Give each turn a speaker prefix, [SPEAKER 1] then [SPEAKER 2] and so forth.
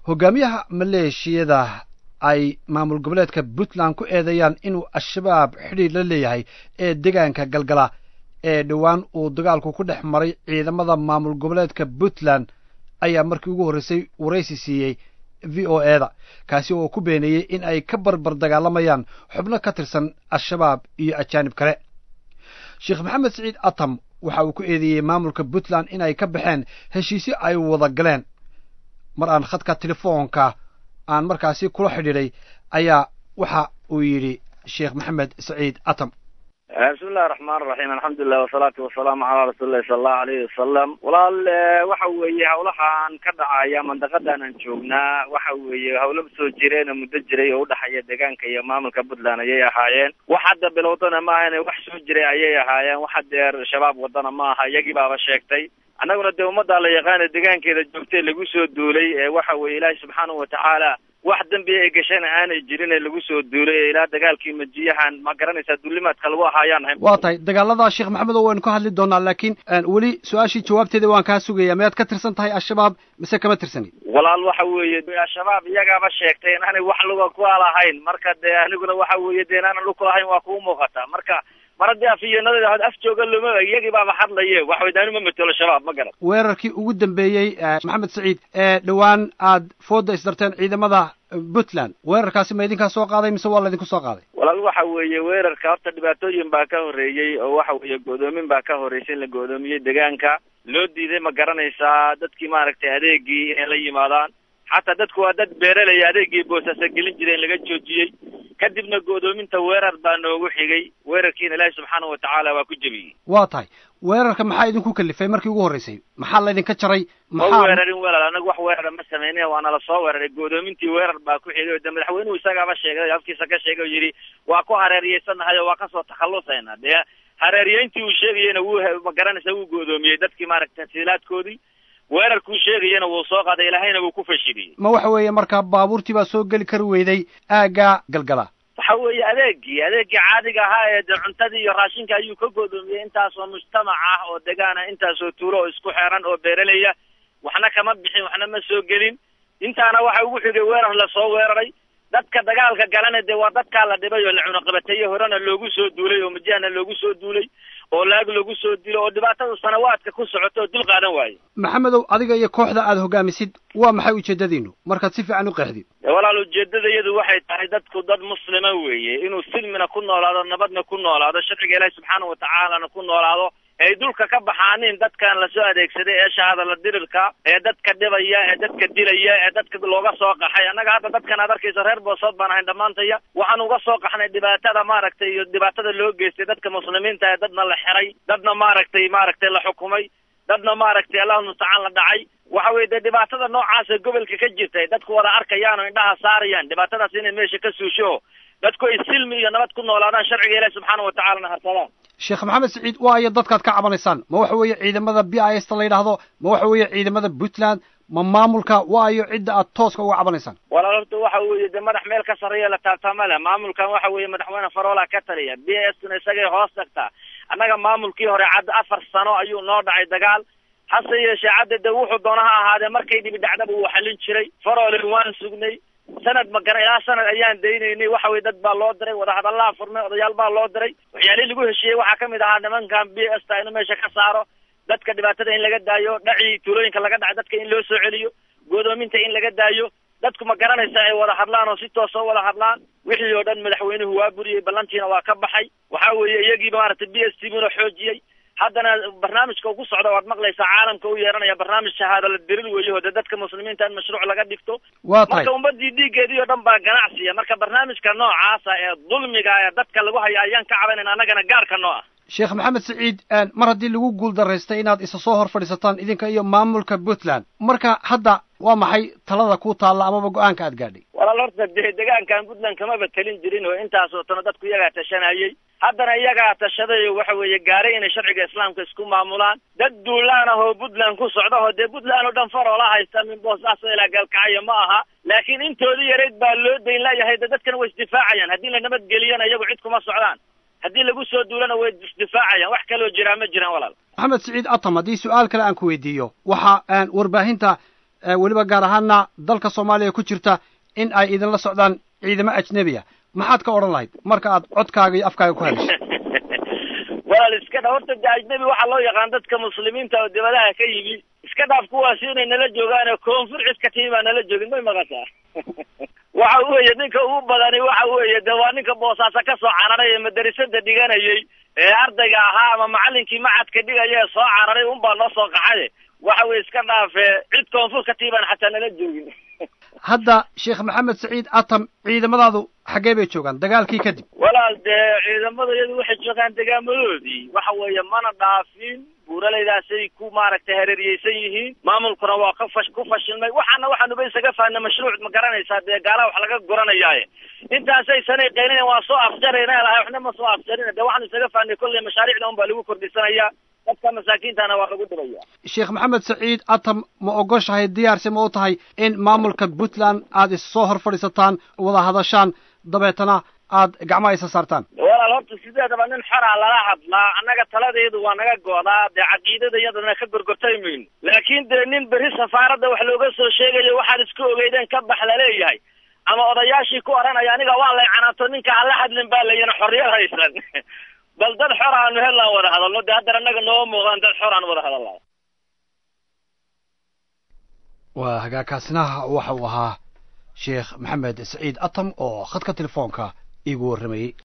[SPEAKER 1] hogaamiyaha maleeshiyada ay maamul goboleedka puntland ku eedeeyaan inuu al-shabaab xidhiir la leeyahay ee deegaanka galgala ee dhowaan uu dagaalku ku dhex maray ciidamada maamul goboleedka puntland ayaa markii ugu horreysay waraysi siiyey v o e da kaasi oo ku beeneeyey in ay ka barbar dagaalamayaan xubno ka tirsan al-shabaab iyo ajaanib kale sheekh maxamed siciid atam waxa uu ku eedeeyey maamulka puntland in ay ka baxeen heshiisyo ay wada galeen mar aan khadka telefoonka aan markaasi kula xidhiidhay ayaa waxa uu yidhi sheekh maxamed saciid atam
[SPEAKER 2] bismi illahi raxmaan raxiim alxamdulilah wasalaatu wasalaamu calaa rasuulillahi sala allahu alayhi wasalam walaal waxa weeye hawlahaan ka dhacaya mandaqadan aan joognaa waxa weeye hawlo soo jireen oo muddo jiray oo udhexeeya deegaanka iyo maamulka puntland ayay ahaayeen wax hadda bilowdana ma ahane wax soo jiray ayay ahaayeen wax hadeer shabaab wadana ma aha iyagii baaba sheegtay annaguna dee ummaddaa la yaqaana deegaankeeda joogtay lagu soo duulay ee waxa weeye ilaahi subxaanahu watacaala wax dembi ay gashana aanay jirin ee lagu soo duulay ee ilaa dagaalkii majiyahan ma garanaysaa duulimaadka lagu ahaayaan ahay
[SPEAKER 1] waa tahay dagaalada sheekh maxamed oo waynu ka hadli doonaa laakiin weli su-aashii jawaabteeda waan kaa sugaya miyaad ka tirsan tahay al-shabaab mise kama tirsanid
[SPEAKER 2] walaal waxa weeye al-shabaab iyagaaba sheegtay in aanay wax luga ku lahayn marka dee aniguna waxa weeye dee inaanan lug ku lahayn waa kuu muuqata marka mar haddii afiyeenadeda had af jooga loma iyagii baaba hadlaye waxa weye daani ma matelo shabaab ma garan
[SPEAKER 1] weerarkii ugu dambeeyey maxamed saciid ee dhowaan aad fooda isdarteen ciidamada puntland weerarkaasi ma idinkaa soo qaaday mise waa laydinku soo qaaday
[SPEAKER 2] walaal waxa weeye weerarka horta dhibaatooyin baa ka horreeyey oo waxa weeye go'doomin baa ka horreysay in la go'doomiyey deegaanka loo diiday ma garanaysaa dadkii maaragtay adeegii inay la yimaadaan xataa dadku waa dad beeralaya adeegii boosasa gelin jiray in laga joojiyey kadibna go'doominta weerar baa noogu xigay weerarkiina ilaahi subxaanahu watacaala waa ku jebiyey
[SPEAKER 1] waa tahay weerarka maxaa idinku kalifay markii ugu horreysay maxaa laydinka jaray
[SPEAKER 2] ma weerarin walaal anagu wax weerara ma samaynin waana la soo weeraray go'doomintii weerar baa ku xigay o de madaxweynuhu isagaaba sheegay afkiisa ka sheegay oo yidhi waa ku hareeriyeysanahay oo waa kasoo takhallusayna dee hareeriyeyntii uu sheegayena wuu ma garanaysa wuu go'doomiyey dadkii maaragtay tasiilaadkoodii weerarkuu sheegayana wuu soo qaaday ilaahayna wuu ku fashiliyey
[SPEAKER 1] ma waxa weeye markaa baabuurtii baa soo geli kari weyday aagga galgala
[SPEAKER 2] waxa weeye adeegii adeegii caadiga ahaa ee dee cuntadii iyo raashinka ayuu ka go'doomiyey intaasoo mujtamac ah oo degaana intaasoo tuulo oo isku xeeran oo beeralaya waxna kama bixin waxna ma soo gelin intaana waxa ugu xigay weerar lasoo weeraray dadka dagaalka galana dee waa dadkaa la dhibay oo la cunaqabateeye horena loogu soo duulay oo majahna loogu soo duulay oo laag lagu soo dilo oo dhibaatada sanawaadka ku socoto oo dul qaadan waaye
[SPEAKER 1] maxamedow adiga iyo kooxda aada hogaamisid waa maxay ujeedadiinu markaad si fiican u qeexdid
[SPEAKER 2] walaal ujeedada iyadu waxay tahay dadku dad muslima weeye inuu silmina ku noolaado nabadna ku noolaado sharciga ilaahi subxaana watacaalana ku noolaado ay dulka ka baxaanin dadkan lasoo adeegsaday ee shahadala dirirka ee dadka dhibaya ee dadka dilaya ee dadka looga soo qaxay annaga hadda dadkan aad arkaysa reer boosood baan ahayn dhammaantaya waxaan uga soo qaxnay dhibaatada maaragtay iyo dhibaatada loo geystay dadka muslimiinta ee dadna la xiray dadna maaragtay maaragtay la xukumay dadna maaragtay allahu mustacaan la dhacay waxa weye dee dhibaatada noocaasa gobolka ka jirtay dadku wada arkayaan oo indhaha saarayaan dhibaatadaas inay meesha ka suusho dadku ay silmi iyo nabad ku noolaadaan sharciga ilaahi subxaana watacaalana harsadaan
[SPEAKER 1] sheekh maxamed saciid waayo dadkaad ka cabanaysaan ma waxa weeye ciidamada b i s ta la yidhaahdo ma waxa weeye ciidamada puntland ma maamulka waayo cidda aad tooska uga cabanaysaan
[SPEAKER 2] walaal horta waxa weeye dee madax meel ka sarreeya la taabtaama leh maamulkan waxa weeye madaxweyne faroolaa ka taliya b i s tuna isagay hoos tagtaa annaga maamulkii hore cadda afar sano ayuu noo dhacay dagaal hase yeeshee cadda dee wuxuu doona ha ahaadee markay dhibi dhacdaba wuu xallin jiray faroole waan sugnay sanad magana ilaa sanad ayaan daynaynay waxa weye dad baa loo diray wadahadallaha furmay odayaal baa loo diray waxyaalihii lagu heshiiyey waxaa kamid ahaa nimankan b s ta inuu meesha ka saaro dadka dhibaatada in laga daayo dhacii tuulooyinka laga dhacay dadka in loo soo celiyo goodoominta in laga daayo dadku ma garanaysa ay wada hadlaan oo si toos oo wada hadlaan wixii oo dhan madaxweynuhu waa buriyey ballantiina waa ka baxay waxa weeye iyagiiba maaragtay b s t buna xoojiyey haddana barnaamijka uu ku socda waad maqlaysaa caalamka u yeeranaya barnaamij shahaadala dirir weeyo de dadka muslimiinta in mashruuc laga dhigto
[SPEAKER 1] waa tahay
[SPEAKER 2] marka ummadii dhiiggeedii oo dhan baa ganacsiya marka barnaamijka noocaasa ee dulmiga ee dadka lagu haya ayaan ka cabanayna annagana gaarka noo ah
[SPEAKER 1] sheekh maxamed saciid mar haddii lagu guul daraystay inaad isa soo hor fadhiisataan idinka iyo maamulka puntland marka hadda waa maxay talada ku taalla amaba go-aanka aad gaadhay
[SPEAKER 2] walaal horta dee degaankan puntland kamaba talin jirin oo intaasoo tano dadku iyagaa tashanayey haddana iyagaa tashaday oo waxa weeye gaaray inay sharciga islaamka isku maamulaan dad duulaan ah oo puntland ku socda oo dee puntland oo dhan faroola haysta min boosaaso ilaa gaalkacyo ma aha laakiin intoodii yareyd baa loo dayn layahay de dadkana way isdifaacayaan haddii la nabadgeliyana iyagu cid kuma socdaan haddii lagu soo duulana way isdifaacayaan wax kaloo jiraa ma jiraan walaal
[SPEAKER 1] maxamed saciid atam haddii su-aal kale aan ku weydiiyo waxa warbaahinta weliba gaar ahaana dalka soomaaliya ku jirta in ay idinla socdaan ciidamo ajnebiya maxaad ka odhan lahayd marka aad codkaaga iyo afkaaga ku hadasho
[SPEAKER 2] walaal iska dha horta de ajnebi waxaa loo yaqaan dadka muslimiinta oo dibadaha ka yimi iska dhaaf kuwaasi inay nala joogaan koonfur cid ka timi baa nala joogin may maqataa waxa weeye ninka ugu badani waxa weeye de waa ninka boosaaso ka soo cararay ee madarasada dhiganayay ee ardayga ahaa ama macalinkii macadka dhigaya ee soo cararay unbaa noo soo qaxaye waxa weye iska dhaafe cid koonfur ka timi baan xataa nala joogin
[SPEAKER 1] hadda sheekh maxamed saciid atam ciidamadaadu xaggee bay joogaan dagaalkii kadib
[SPEAKER 2] walaal dee ciidamada iyadu waxay joogaan degaamadoodii waxa weeye mana dhaafin buuralaydaasay ku maaragtay hareeriyeysan yihiin maamulkuna waa ka fash ku fashilmay waxaana waxaanuba isaga fahnay mashruuc ma garanaysaa dee gaalaha wax laga guranayaaye intaasay sanay qayninayan waa soo afjarayna lahay waxna ma soo afjarina dee waxaanu isaga fahnay kolley mashaariicda un baa lagu kordhisanayaa dadka masaakiintana waa lagu diraya
[SPEAKER 1] sheekh maxamed saciid atam ma ogoshahay diyaarsi ma u tahay in maamulka puntland aad issoo hor fadhiisataan wada hadashaan dabeetana aad gacmaha isa saartaan
[SPEAKER 2] walaal horta sideedaba nin xoraa lala hadlaa annaga taladeedu waa naga goodaa dee caqiidada iyadana ka gorgortay mayno laakiin dee nin berri safaaradda wax looga soo sheegayo waxaad isku ogeydeen ka bax laleeyahay ama odayaashii ku odhanaya aniga waa lay canaato ninka hala hadlin baa layina xorriyad haysan bal dad xor aanu helaan wada hadalno dee haddana annaga nooma muuqaan dad xor aan wada hadalnaa
[SPEAKER 1] waa hagaagkaasina waxa uu ahaa sheekh maxamed saciid atam oo khadka telefoonka iigu warramayey